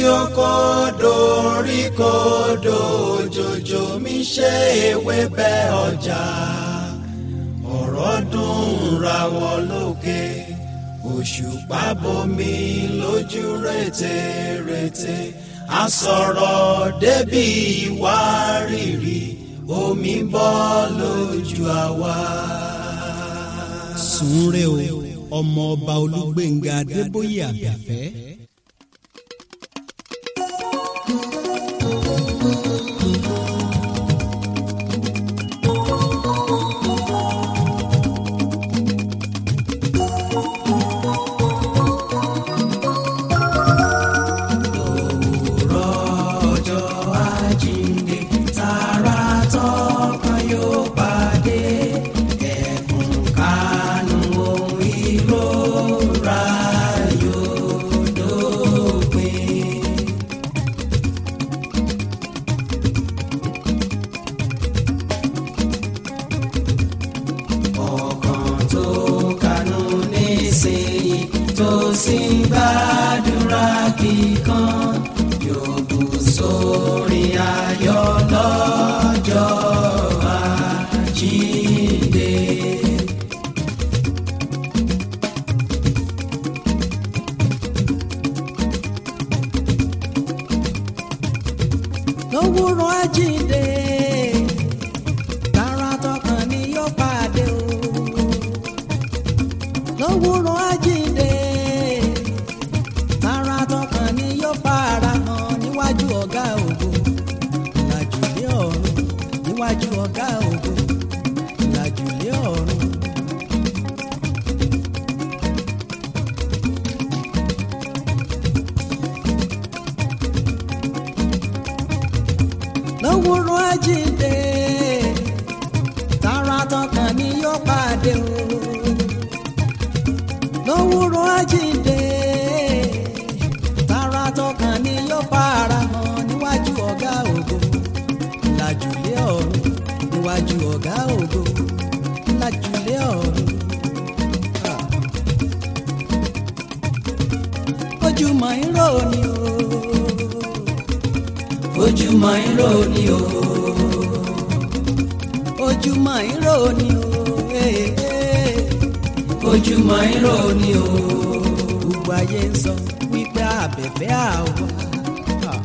oko dorí kodò òjòjò mi ṣe ewébẹ̀ ọjà ọ̀rọ̀ dùn rawọ́ lókè òṣùpá bomi lójú rètérètè àsọ̀rọ̀ débi ìwárìrì omi bọ́ lójú àwa. sùnre o ọmọ ọba olúgbénga adébóyè àbẹ̀fẹ́. òwúrọ̀ ọjọ́ àjíǹde tààrà tọkàn yóò pàdé ẹkùn kánú ohun ìrora yóò dópin. ọkàn tó kánú nísìnyí tó sì ń gbàdúrà kíkan yóò bù sórí ayọ̀ lọ́jọ́ àjíǹde. lówùrọ̀ àjíǹde tààrà tọkàn ni yóò pàdé o lówùrọ̀ àjíǹde tààrà tọkàn ni yóò fara hàn níwájú ọ̀gá ògo làjùlé ọ̀run níwájú ọ̀gá ògo làjùlé ọ̀run. lówùrọ̀ àjíǹde tààrà tọkàn ni yóò pàdé o lówùrọ̀ àjíǹde tààrà tọkàn ni yóò fara hàn níwájú ọ̀gá ògo làjùlé ọ̀run níwájú ọ̀gá ògo làjùlé ọ̀run. Ah. ojúmọ́ irọ́ ni o ojúmọ́ irọ́ ni o ojúmọ́ irọ́ ni o eh, eh. ojúmọ́ irọ́ ni o gbogbo ayé ń sọ wípé àbẹ̀fẹ́ àwa. Ah.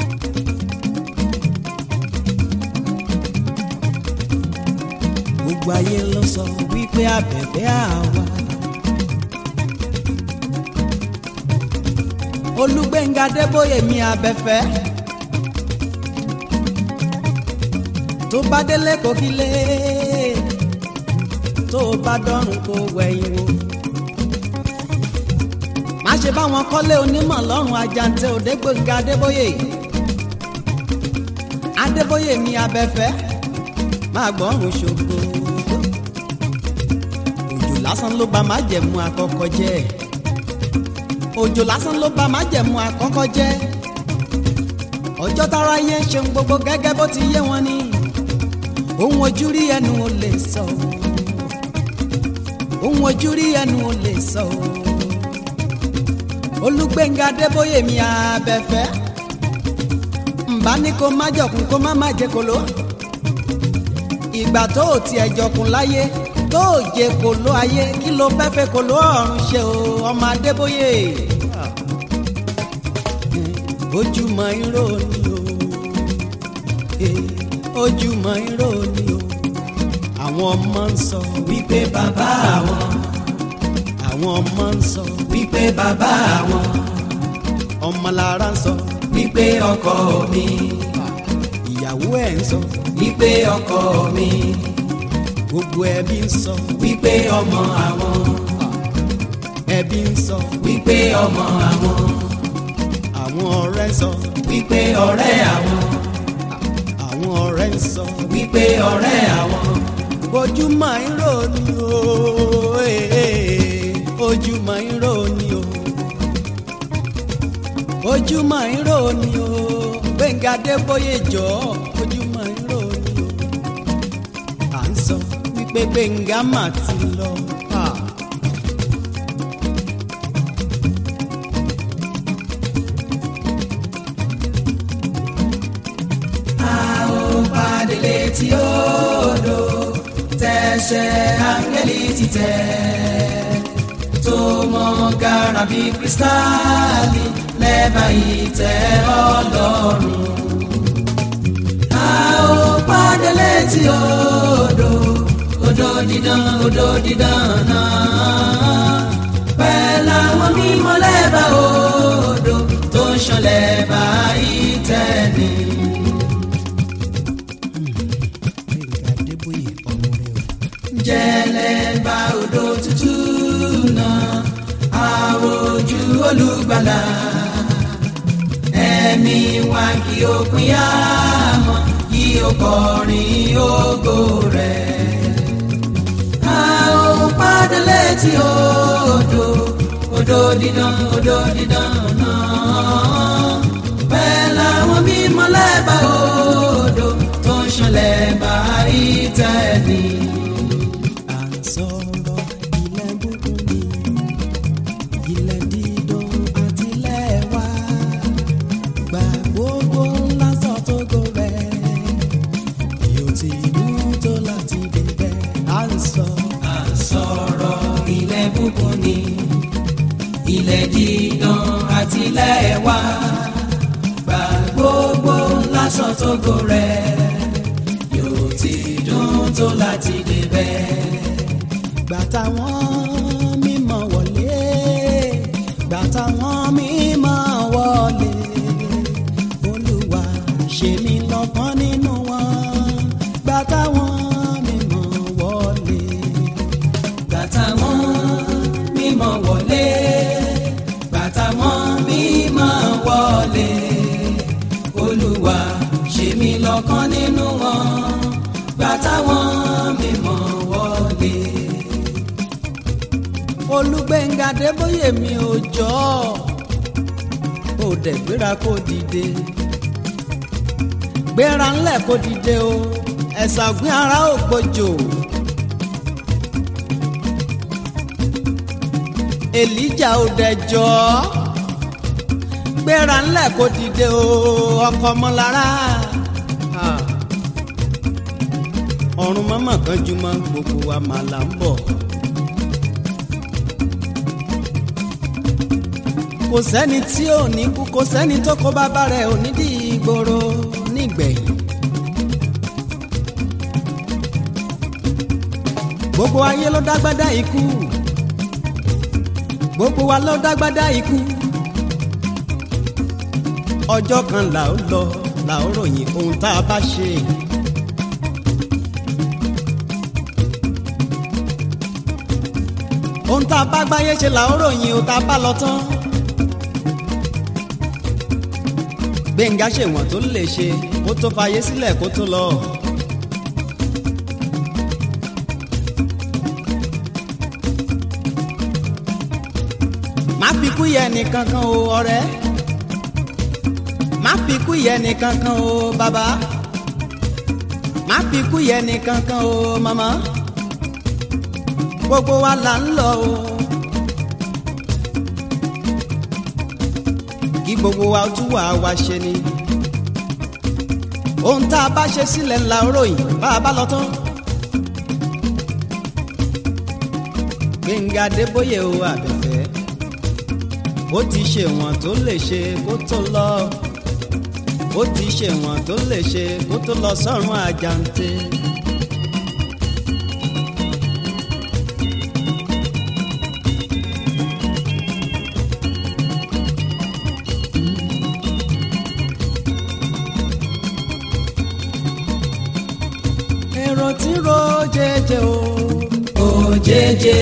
gbogbo ayé ló sọ wípé àbẹ̀fẹ́ àwa. olùgbẹ̀ngà débóyè mi àbẹ̀fẹ́. tó bá délé kò kí lé tó bá dọ́rùn kó wẹ̀yìn wò má ṣe bá wọn kọ́lé onímọ̀ lọ́rùn ajantẹ òdégbòǹga adébóyè adébóyè mi abẹ́fẹ́ máa gbọ́rùn ṣògo òjò lásán ló bá má jẹ̀mú àkọ́kọ́ jẹ́ òjò lásán ló bá má jẹ̀mú àkọ́kọ́ jẹ́ ọjọ́ tára yẹn ṣe ń gbogbo gẹ́gẹ́ bó ti yé wọn ni ohun ojú rí ẹnu ò lè sọ ohun ojú rí ẹnu ò lè sọ olùgbẹ̀ngà adébóyè mi abẹ́fẹ́ ǹbá ní kó má jọkùn kó má má jẹ kolo ìgbà tó o tiẹ̀ jọkùn láyé tó o jẹ kolo ayé kí ló fẹ́ fẹ́ kolo ọ̀run ṣe o ọmọ adébóyè ojúmọ́ irọ́ ni o eh, ojúmọ́ irọ́ ni o àwọn ọmọ ń sọ wípé bàbá àwọn àwọn ọmọ ń sọ wípé bàbá àwọn ọmọlára ń sọ wípé ọkọ mi ìyàwó ẹ̀ ń sọ wípé ọkọ mi gbogbo ẹbí ń sọ wípé ọmọ àwọn ẹbí ń sọ wípé ọmọ àwọn àwọn ọ̀rẹ́ ń sọ wípé ọ̀rẹ́ àwọn àwọn ọ̀rẹ́ ń sọ wípé ọ̀rẹ́ àwọn ojúmọ́ irọ́ ni o eh, eh, ojúmọ́ irọ́ ni o ojúmọ́ irọ́ ni o Gbẹ́ngà Adébóyè jọ ojúmọ́ irọ́ ni o à ń sọ wípé Gbẹ́ngà mà ti lọ. Ah. pàdé létí odò tẹ̀sẹ̀ áńgẹ́lì ti tẹ̀ tó mọ gàrà bí kírísítálì lẹ́bàá ìtẹ́ ọlọ́run. a ó pàdé létí odò odò dídán odò dídán náà pẹ̀lú àwọn mímọ́ lẹ́bàá odò tó ń ṣàn lẹ́bàá ìtẹ́ ni. Gbẹ̀ngà Adébóyè ọmọ rẹ o. jẹlẹba odò tútù náà àròjù olùgbàlà ẹ̀mí wa kí o pín yá mọ́ kí o kọrin ògo rẹ̀. a ó padà létí odò odò dídán odò dídán náà pẹ̀lú àwọn mímọ́ lẹ́bàá odò tó ń ṣàn lẹ́bàá ìtẹ́ni. À ń sọ̀rọ̀ ilẹ̀ búkún ni ilẹ̀ dídùn àti ilẹ̀ wa gbà gbogbo ńlá sọ tó go rẹ̀ yóò ti dùn tó láti débẹ̀ à ń sọ. à ń sọ̀rọ̀ ilẹ̀ búkún ni ilẹ̀ dídán àti ilẹ̀ wa gba gbogbo lásán tó go rẹ̀ yóò ti dùn tó láti débẹ̀. gbà táwọn mímọ́ wọlé gbà táwọn mímọ́ wọlé olúwa ṣe mí lọ́kàn nínú wọn gbà táwọn mímọ́ wọlé bàtà wọn mímọ́ wọlé bàtà wọn mímọ́ wọlé olúwa ṣe mí lọ́kàn nínú wọn bàtà wọn mímọ́ wọlé. olùgbẹ̀ngà débóyè mi ò jọ ò dẹ̀ gbéra kó dìde gbéra ńlẹ̀ kó dìde o ẹ̀sà ògbìn ara ò gbòjò èlíjà ò dẹ̀ jọ gbéra ńlẹ̀ kó dìde o ọkọ ọmọlára Ah. ọ̀run mọ́mọ́ kan jùmọ̀ gbogbo wa màlà ń bọ̀. kò sẹ́ni tí ò ní kú kò sẹ́ni tó kó bàbá rẹ̀ ò ní di ìgboro nígbẹ̀yìn. gbogbo ayé ló dágbádá ikú gbogbo wa ló dágbádá ikú ọjọ́ kan là ó lọ là ó ròyìn ohun tá a bá ṣe. ohun tá a bá gbáyé ṣe là ó ròyìn ohun tá a bá lọ tán. gbẹ̀ngà ṣèwọ̀n tó lè ṣe kó tó fayé sílẹ̀ kó tó lọ. má fi kú yẹ nìkankan o ọ̀rẹ́ má fi kú yẹ nìkankan o bàbá má fi kú yẹ nìkankan o màmá gbogbo wa là ń lọ o. kí gbogbo wa tún wà wá ṣe ni. ohun tá a bá ṣe sílẹ̀ ńlá ròyìn bá a bá lọ tán. Gbẹ̀ngà Adébóyè o àbẹ̀fẹ́ ó ti ṣe wọ̀n tó lè ṣe kó tó lọ ó ti ṣe wọ̀n tó lè ṣe kó tó lọ sọ́run àjàǹtẹ̀. èrò tí ń ro jẹjẹ o. òjèjè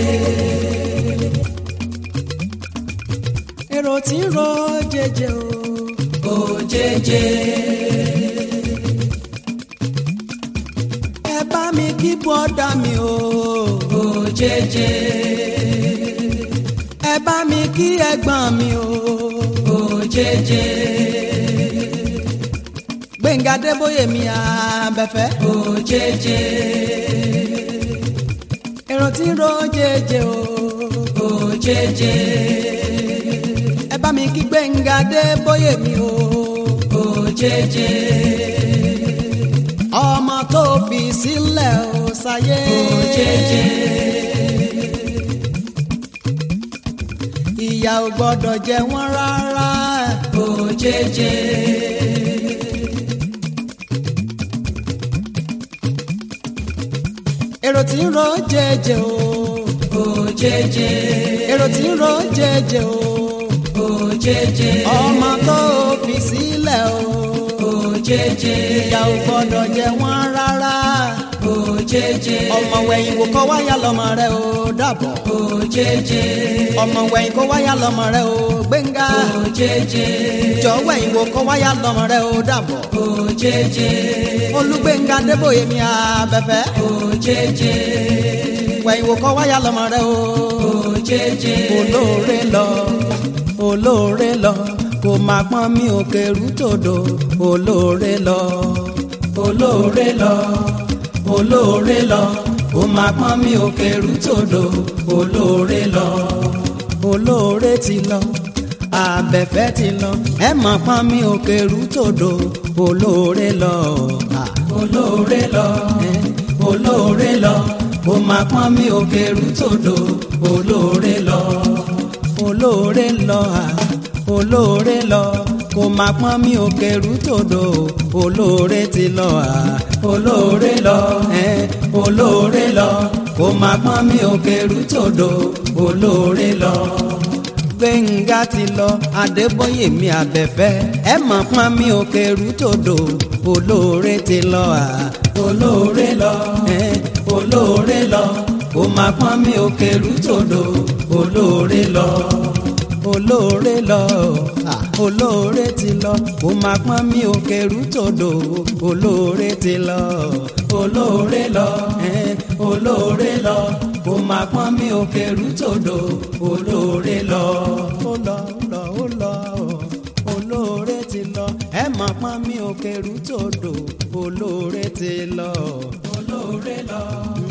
èrò tí ń ro jẹjẹ o. òjèjè ẹ bá mi kí bọ́dà mi o. òjèjè ẹ bá mi kí ẹ̀gbọ́n mi o. òjèjè Gbẹ̀ngà Adébóyè mi àbẹ̀fẹ́. òjèjè èrò tí ń ro jẹjẹ o. òjèjè ẹ bá mi kí Gbẹ̀ngà Adébóyè mi o. òjèjè fi sílẹ̀ ó sáyé. òjèjè ìyà ò gbọ́dọ̀ jẹ wọ́n rárá. òjèjè èrò tí ń ro jẹjẹ o. òjèjè èrò tí ń ro jẹjẹ o. òjèjè ọmọ tó fi sílẹ̀ o. òjèjè ìyà ò gbọ́dọ̀ jẹ wọ́n rárá. òjèjè ọmọ wẹ̀yìn wò kọ́ wáyà lọ́mọ rẹ̀ o dàbọ̀. òjèjè ọmọ wẹ̀yìn kọ́ wáyà lọ́mọ rẹ̀ o gbẹ̀ngà. òjèjè jọ wẹ̀yìn wò kọ́ wáyà lọ́mọ rẹ̀ o dàbọ̀. òjèjè olùgbẹ̀ngà débòye mi àbẹ̀fẹ́. òjèjè wẹ̀yìn wò kọ́ wáyà lọ́mọ rẹ̀ o. òjèjè olóore lọ olóore lọ kò má pọ́n mi ò kẹrù tòdò olóore lọ olóore lọ olóore lọ ó máa pọ́n mi ò kẹrù tòdò olóore lọ olóore ti lọ àbẹ̀fẹ́ ti lọ ẹ má pọ́n mi ò kẹrù tòdò olóore lọ. Ah. olóore lọ olóore lọ ó máa pọ́n mi ò kẹrù tòdò olóore lọ olóore lọ à olóore lọ kò má pọ́n mi ò kẹrù tòdò olóore ti lọ à olóore lọ olóore lọ ó máa pọ́n mi ò kẹrù tòdò olóore lọ gbẹ̀ngà ti lọ adébóyè mi àbẹ̀fẹ́ ẹ má pọ́n mi ò kẹrù tòdò olóore ti lọ à olóore lọ olóore lọ ó máa pọ́n mi ò kẹrù tòdò olóore lọ olóore lọ à olóore ti lọ kò má pọ́n mi ò kẹrù tòdò olóore ti lọ olóore lọ olóore lọ ó máa pọ́n mi ò kẹrù tòdò olóore lọ ó lọ ó lọ ó lọ olóore ti lọ ẹ má pọ́n mi ò kẹrù tòdò olóore ti lọ. olóore lọ